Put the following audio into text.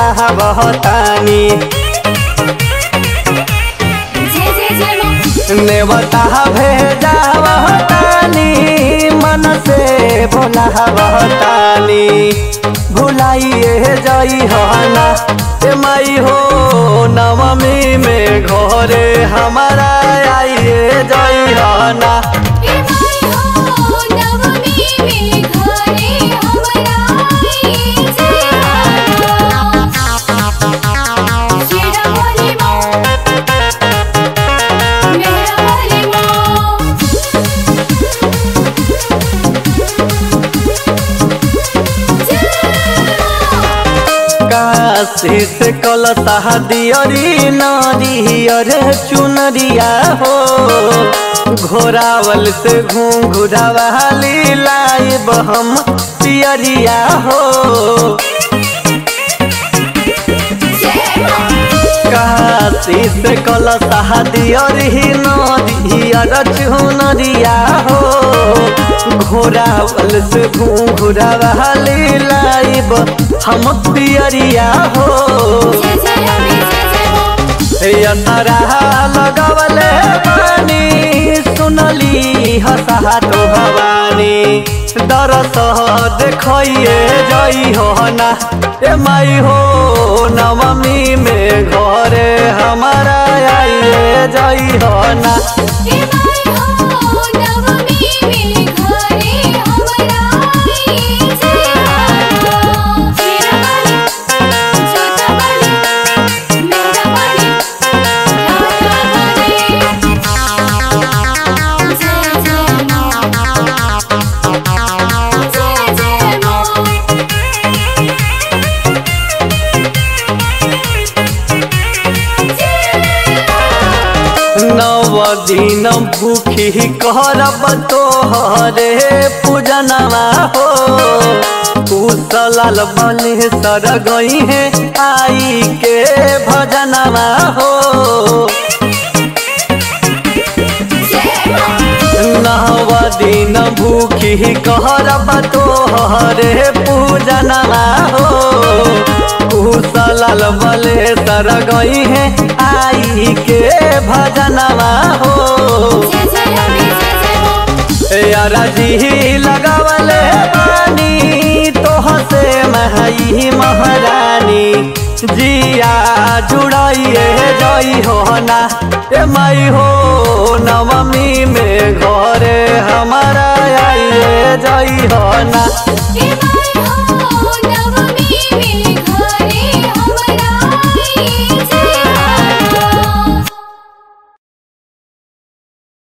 बोला बहतानी जय जय जय माँ नेवता भेजा बहतानी मन से बोला बहतानी भुलाइए जई हना ए माई हो नवमी में घरे हमारा आइए जई हना ए माई हो नवमी में घरे हमरा आई जय माँ शेरा वाली माँ मेरा वाली माँ काशी से कलता दियरी नरियर चुनरिया हो घोरावल से घूंघुरावाली लाइब हम पियरिया हो जय माँ काशी से कलता दियरी नरियर चुनरिया हो घोरावल से घूंघुरावाली लाइब हम पियरिया हो जय जय अम्बे जय जय माँ यतरा लगवले बानी सुनली हसहा तो भवानी दरस देखिए जई हो ना ए माई हो नवमी में घरे हमारा आइए जई हो ना ए माई हो नवमी में घरे हमरा आई जय माँ शेरा वाली जोता वाली मेरा वाली राजा वाली जय जय माँ जय जय माँ नव दिन भूखी करब तोहरे पूजनवा हो कुशलाल बने सर गई है आई के भजनवा हो जय माँ नव दिन भूखी करब तोहरे पूजनवा हो कुशलाल बले सर गई है आई के भजनवा हो जय जय अम्बे जय जय माँ यारा जी लगावले बानी तोह से महई महारानी जिया जुड़ाइए जई हो ना ए माई हो नवमी में घरे हमारा आइए जई हो ना ए माई हो